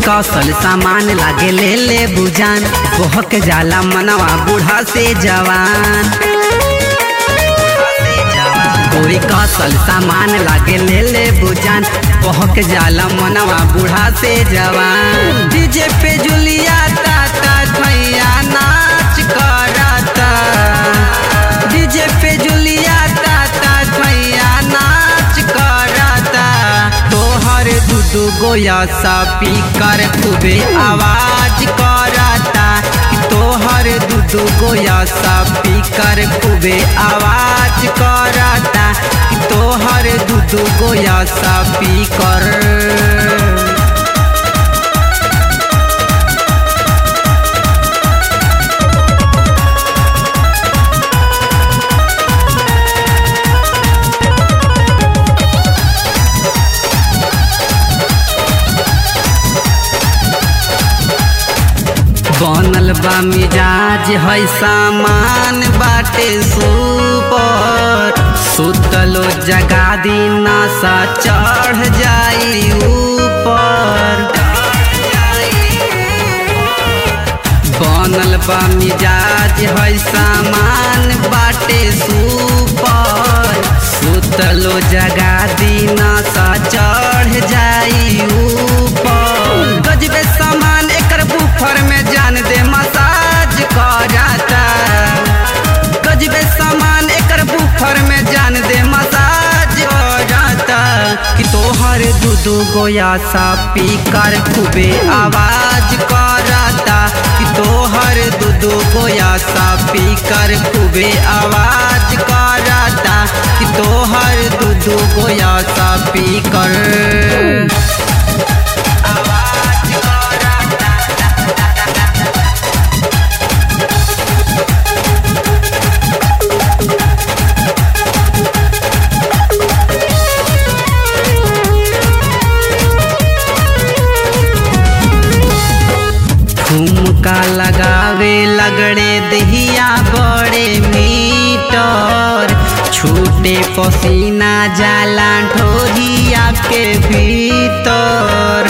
कौशल सामान लागे ले ले बुजान बहक जाला मनवा बूढ़ा से जवान गोरी कौशल सामान लागे ले ले बुजान बहक जाला मनवा बूढ़ा से जवान डीजे पे जुलिया ताता भैया नाच करता डीजे पे जुलिया ताता भैया नाच करता तोहर दूधू गोया सा पीकर खूबे आवाज करता कि तोहर दूधू गोया सा पीकर खूबे आवाज करता कि तोहर दूधू गोया सा पीकर बनल बा मिजाज है सामान बाटे सुपर सुतलो जगा दीना सा चढ़ जाई ऊपर बनल बा मिजाज है सामान बाटे सुपर सुतलो जगा दीना सा चढ़ जाई ऊपर गजबे सामान एकर बुफर में जान दे मसाज करता गजबे सामान एकर बुफर में जान दे मसाज करता कि तोहर दूधू गोया सा पीकर खूबे आवाज करता कि तोहर दूधू गोया सा पीकर खूबे आवाज करता कि तोहर दूधू गोया सा पीकर आवाज करता ठुमका लगावे लगड़े दहिया बड़े मीटर छूटे पसीना जाला ढोरिया के भीतर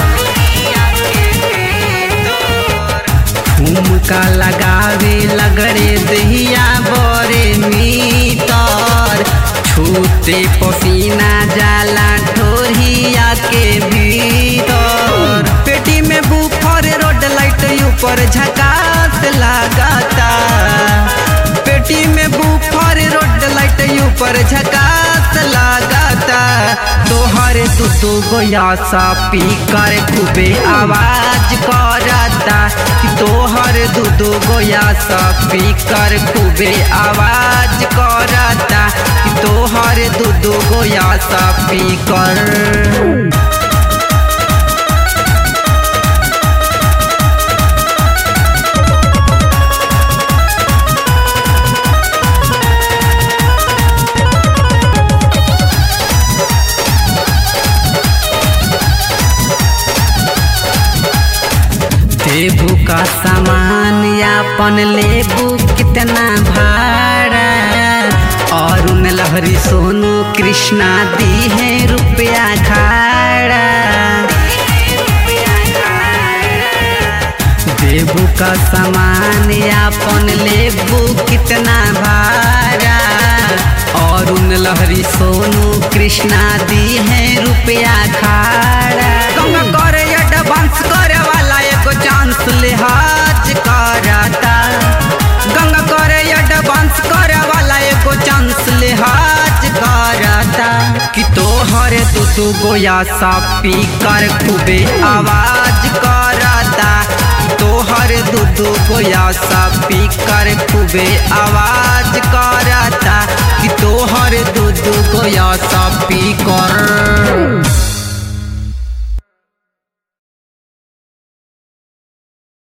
ठुमका लगावे लगड़े दहिया बड़े मीटर छूटे पसीना जाला ढोरिया के भीतर पेटी में बुफर रोड लाइट ऊपर झकास लगाता पेटी में बुफर रोड लाइट ऊपर झकास लगाता तोहर दूधू गोया सा पीकर खूबे आवाज करता कि तोहर दूधू गोया सा पीकर खूबे आवाज करता कि तोहर दूधू गोया सा पीकर देबू का सामान यापन लेबू कितना भाड़ा और उन लहरी सोनू कृष्णा दी है रुपया खाड़ा देबू का सामान यापन लेबू कितना भाड़ा और उन लहरी सोनू कृष्णा दी है रुपया खाड़ा गंगा करे एडवांस करे वाला एगो चांस लिहाज करता गंगा करे एडवांस करे वाला एगो चांस लिहाज करता कि तोहर तू तू गोया सा पी कर खूबे आवाज करता तोहर दूधू गोया सा पी कर खूबे आवाज करता कि तोहर दूधू गोया सा पी कर